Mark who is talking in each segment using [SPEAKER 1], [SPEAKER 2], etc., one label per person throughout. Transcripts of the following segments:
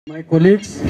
[SPEAKER 1] My colleagues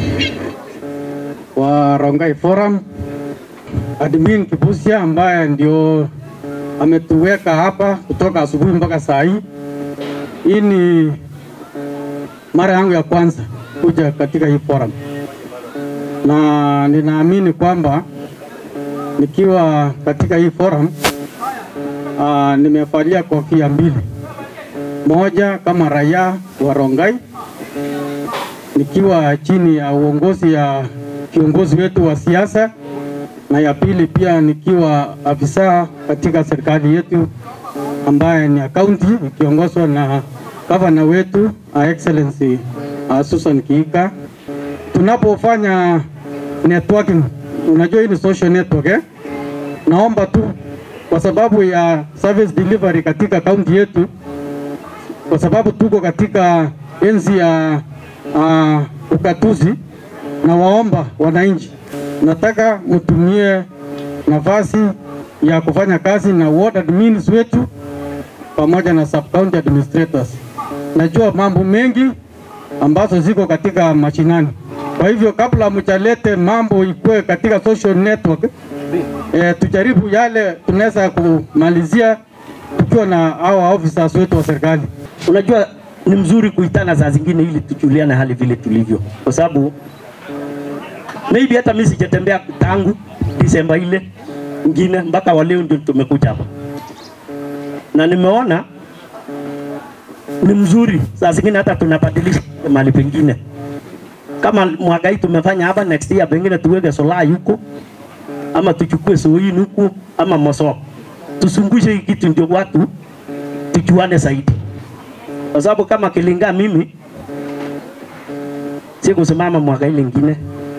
[SPEAKER 1] wa Rongai Forum, admin Kibusia ambaye ndio ametuweka hapa kutoka asubuhi mpaka saa hii. Hii ni mara yangu ya kwanza kuja katika hii forum, na ninaamini kwamba nikiwa katika hii forum uh, nimevalia kofia mbili, moja kama raia wa Rongai nikiwa chini ya uongozi ya kiongozi wetu wa siasa, na ya pili pia nikiwa afisa katika serikali yetu ambaye ni kaunti ikiongozwa na gavana wetu uh, Excellency uh, Susan Kiika. Tunapofanya networking, unajua hii ni social network eh? Naomba tu kwa sababu ya service delivery katika kaunti yetu, kwa sababu tuko katika enzi ya uh, ukatuzi na waomba wananchi, nataka mtumie nafasi ya kufanya kazi na ward admins wetu pamoja na sub county administrators. Najua mambo mengi ambazo ziko katika mashinani, kwa hivyo kabla mchalete mambo ikue katika social network eh, tujaribu yale tunaweza kumalizia tukiwa na hawa officers wetu wa serikali.
[SPEAKER 2] Unajua ni mzuri kuitana saa zingine ili tujuliane hali vile tulivyo, kwa sababu maybe hata mimi sijatembea tangu Disemba ile ngine mpaka wa leo ndio tumekuja hapa, na nimeona ni mzuri saa zingine hata tunabadilisha mahali pengine. Kama mwaka hii tumefanya hapa, next year pengine tuweke sola huko ama tuchukue soini huku ama moso, tusungushe hii kitu ndio watu tujuane zaidi kwa sababu kama Kilinga mimi si kusimama mwaka ile ingine,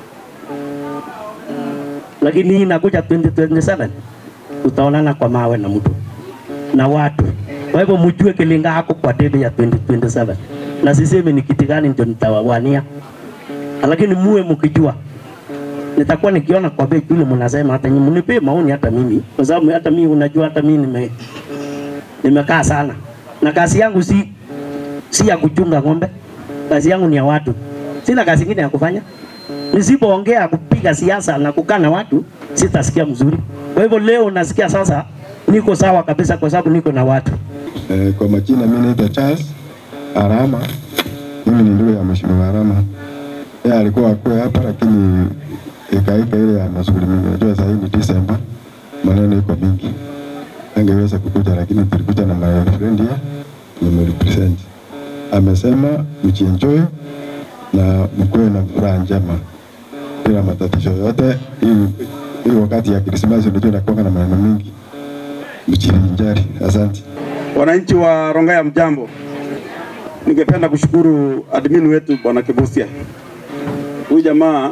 [SPEAKER 2] lakini hii inakuja 2027 tutaonana kwa mawe na mtu na watu. Kwa hivyo mjue Kilinga hako kwa debe ya 2027 na sisemi ni kiti gani ndio nitawawania, lakini muwe mkijua nitakuwa nikiona kwa bei yule mnasema, hata nyinyi mnipe maoni, hata mimi kwa sababu hata mimi unajua, hata mimi nime nimekaa sana na kazi yangu si si ya kuchunga ng'ombe. Kazi yangu ni ya watu, sina kazi ingine ya kufanya. Nisipoongea kupiga siasa na kukaa na watu sitasikia mzuri. Kwa hivyo leo nasikia sasa niko sawa kabisa, kwa sababu niko na watu.
[SPEAKER 3] Eh, kwa majina mimi naitwa Charles Arama. Mimi ni ndugu ya Mheshimiwa Arama. Yeye alikuwa akue hapa lakini ikaika ile ya mashughuli mingi. Najua sasa hivi Disemba maneno iko mingi. Angeweza kukuja lakini tulikuja na my friend here nimerepresent. Amesema mjienjoy na mkuwe na furaha njema bila matatizo yote. Hii hii wakati ya Krismasi unajua inakuwa na maneno mingi, mjivinjari. Asante.
[SPEAKER 4] Wananchi wa Rongai mjambo, ningependa kushukuru admin wetu bwana Kibusia. Huyu jamaa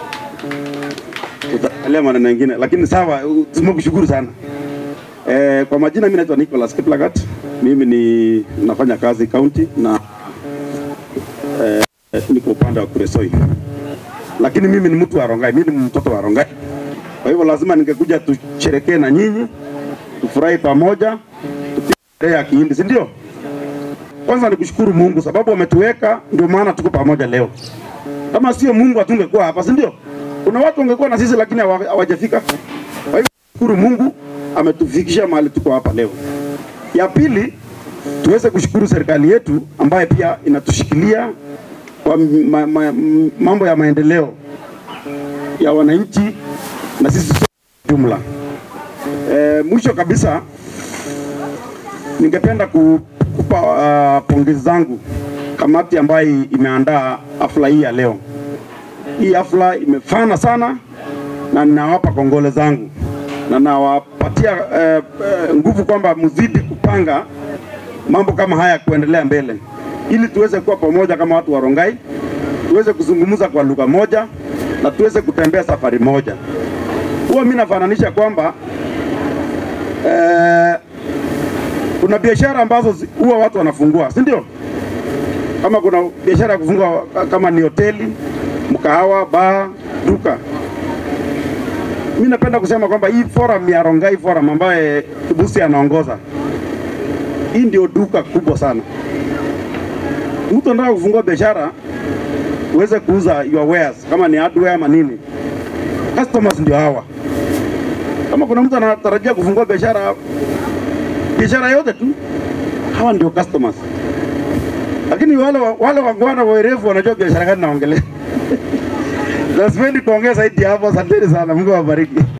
[SPEAKER 4] tutaangalia maneno mengine, lakini sawa, tumekushukuru sana. Eh, kwa majina mimi naitwa Nicholas Kiplagat. Mimi ni nafanya kazi county na eh, niko upande wa Kuresoi, lakini mimi ni mtu wa Rongai, mimi ni mtoto wa Rongai. Kwa hivyo lazima ningekuja tusherekee na nyinyi, tufurahi pamoja, tupige sherehe ya kihindi, si ndio? Kwanza ni kushukuru Mungu sababu ametuweka, ndio maana tuko pamoja leo. Kama sio Mungu hatungekuwa hapa, si ndio? Kuna watu wangekuwa na sisi lakini hawa- hawajafika. Kwa hivyo shukuru Mungu ametufikisha mahali tuko hapa leo. Ya pili, tuweze kushukuru serikali yetu ambaye pia inatushikilia kwa ma, ma, mambo ya maendeleo ya wananchi na sisi sote jumla. E, mwisho kabisa ningependa ku- kupa uh, pongezi zangu kamati ambayo imeandaa hafla hii ya leo. Hii hafla imefana sana na ninawapa kongole zangu na nawapatia eh, eh, nguvu kwamba mzidi kupanga mambo kama haya kuendelea mbele, ili tuweze kuwa pamoja kama watu wa Rongai, tuweze kuzungumza kwa lugha moja na tuweze kutembea safari moja. Huwa mimi nafananisha kwamba eh, kuna biashara ambazo zi- huwa watu wanafungua, si ndio? Kama kuna biashara ya kufungua kama ni hoteli, mkahawa, baa, duka mi napenda kusema kwamba hii forum ya Rongai Forum ambaye Kibusi anaongoza, hii ndio duka kubwa sana. Mtu anataka kufungua biashara uweze kuuza your wares, kama ni hardware ama nini, customers ndio hawa. Kama kuna mtu anatarajia kufungua biashara biashara yote tu, hawa ndio customers. Lakini wale wa- wale wangwana werevu wanajua biashara gani naongelea. Na sipendi kuongea zaidi hapo. Asanteni sana, Mungu awabariki.